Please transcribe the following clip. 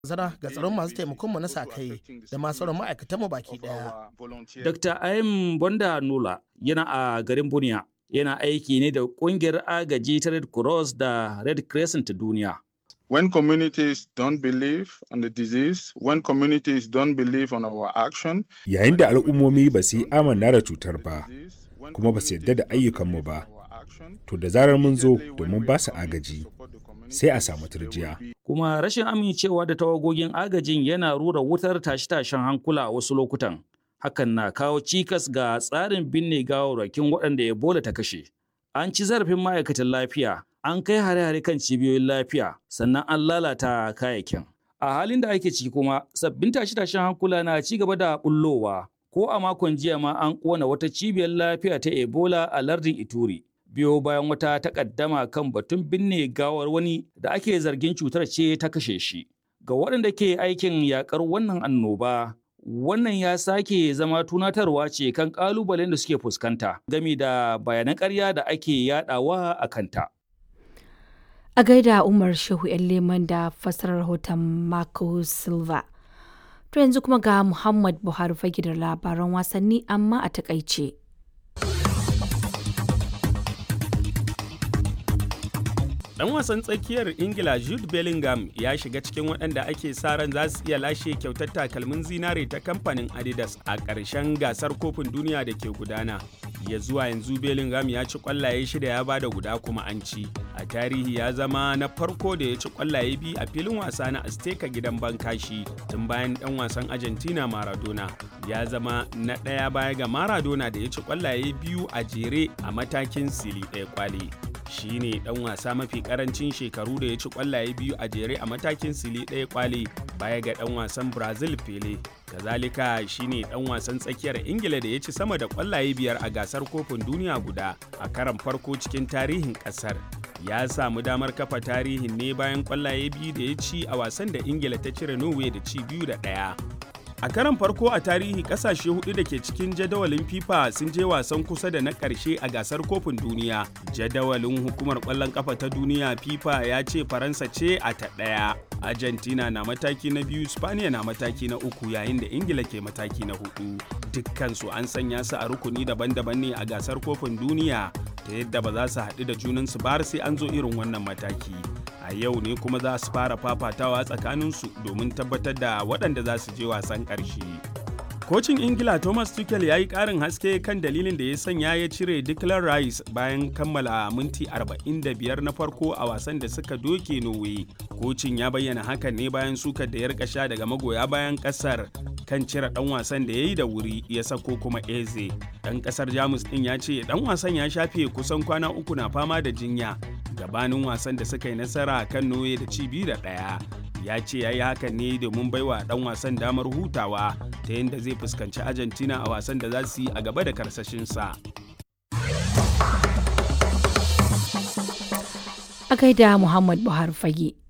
zara ga tsaron masu taimakonmu na sa-kai da masu sauran ma'aikatanmu baki daya. Dr. Ayim Bonda Nula yana a garin Buniya. Yana aiki ne da ƙungiyar agaji ta Red Cross da Red Crescent ta duniya. When communities don't believe on the disease, when communities don't believe on our action, Yayin da al'ummomi ba su yi amanna da cutar ba, kuma ba su yarda da ayyukanmu ba, to da zarar mun zo domin ba su agaji, sai a samu turjiya. Kuma rashin amincewa da tawagogin agajin yana rura wutar tashe-tashen hankula a wasu lokutan. Hakan na kawo cikas ga tsarin binne gawarwakin waɗanda Ebola ta kashe. An ci zarafin ma'aikatan lafiya, an kai hare-hare kan cibiyoyin lafiya, sannan an lalata kayayyakin. A halin da ake ciki kuma, sabbin tashe-tashen hankula na ci gaba da bullowa. Ko a makon jiya ma an ƙona wata cibiyar lafiya ta Ebola a lardin Ituri. Biyo bayan wata takaddama kan batun binne gawar wani da ake zargin cutar ce ta kashe shi. Ga waɗanda ke aikin yakar wannan annoba, wannan ya sake zama tunatarwa ce kan ƙalubalen da suke fuskanta gami da bayanan ƙarya da ake yadawa a kanta. A gaida Umar Shehu ‘yan leman da fassarar rahoton Marco Silva. To yanzu kuma ga Muhammad Buhari fage da labaran wasanni amma a takaice. Dan wasan tsakiyar Ingila Jude Bellingham ya shiga cikin waɗanda ake sa ran za su iya lashe kyautar takalmin zinare ta kamfanin Adidas a ƙarshen gasar kofin duniya da ke gudana. Ya zuwa yanzu Bellingham ya ci ƙwallaye shida ya bada guda kuma an ci. A tarihi ya zama na farko da ya ci ƙwallaye biyu a filin wasa na Azteca gidan Bankashi tun bayan ɗan wasan Argentina Maradona. Ya zama na ɗaya baya ga Maradona da ya ci ƙwallaye biyu a jere a matakin sili ɗaya kwali. shi ne dan wasa mafi karancin shekaru da ya ci kwallaye biyu a jere a matakin sili ɗaya kwale baya ga dan wasan brazil pele kazalika shi ne dan wasan tsakiyar ingila da ya ci sama da kwallaye biyar a gasar kofin duniya guda a karan farko cikin tarihin kasar ya samu damar kafa tarihin ne bayan kwallaye biyu da ya ci a wasan da ingila ta cire norway da ci biyu da ɗaya A karan farko a tarihi kasashe hudu da ke cikin jadawalin FIFA sun je wasan kusa da na ƙarshe a gasar kofin duniya. Jadawalin hukumar ƙwallon ƙafa ta duniya FIFA ya ce Faransa ce a ta ɗaya. Argentina na mataki na biyu, Spaniya na mataki na uku yayin da Ingila ke mataki na hudu. Dukkansu an sanya su a rukuni daban-daban ne a gasar kofin duniya ta yadda ba za su haɗu da junansu ba sai an zo irin wannan mataki. a yau ne kuma za su fara fafatawa tsakaninsu domin tabbatar da waɗanda za su je wasan ƙarshe. Kocin Ingila Thomas Tuchel ya yi ƙarin haske kan dalilin da ya sanya ya cire Declan Rice bayan kammala minti 45 na farko a wasan da suka doke Norway. Kocin ya bayyana hakan ne bayan sukar da ya rika sha daga magoya bayan ƙasar kan cire ɗan wasan da ya yi da wuri ya sako kuma Eze. Ɗan ƙasar Jamus ɗin ya ce ɗan wasan ya shafe kusan kwana uku na fama da jinya gabanin wasan da suka yi nasara kan noye da ci biyu da ɗaya ya ce ya yi hakan ne domin baiwa ɗan wasan damar hutawa ta yadda zai fuskanci argentina a wasan da za su yi a gaba da karsashinsa A gaida Muhammad Buhari fage.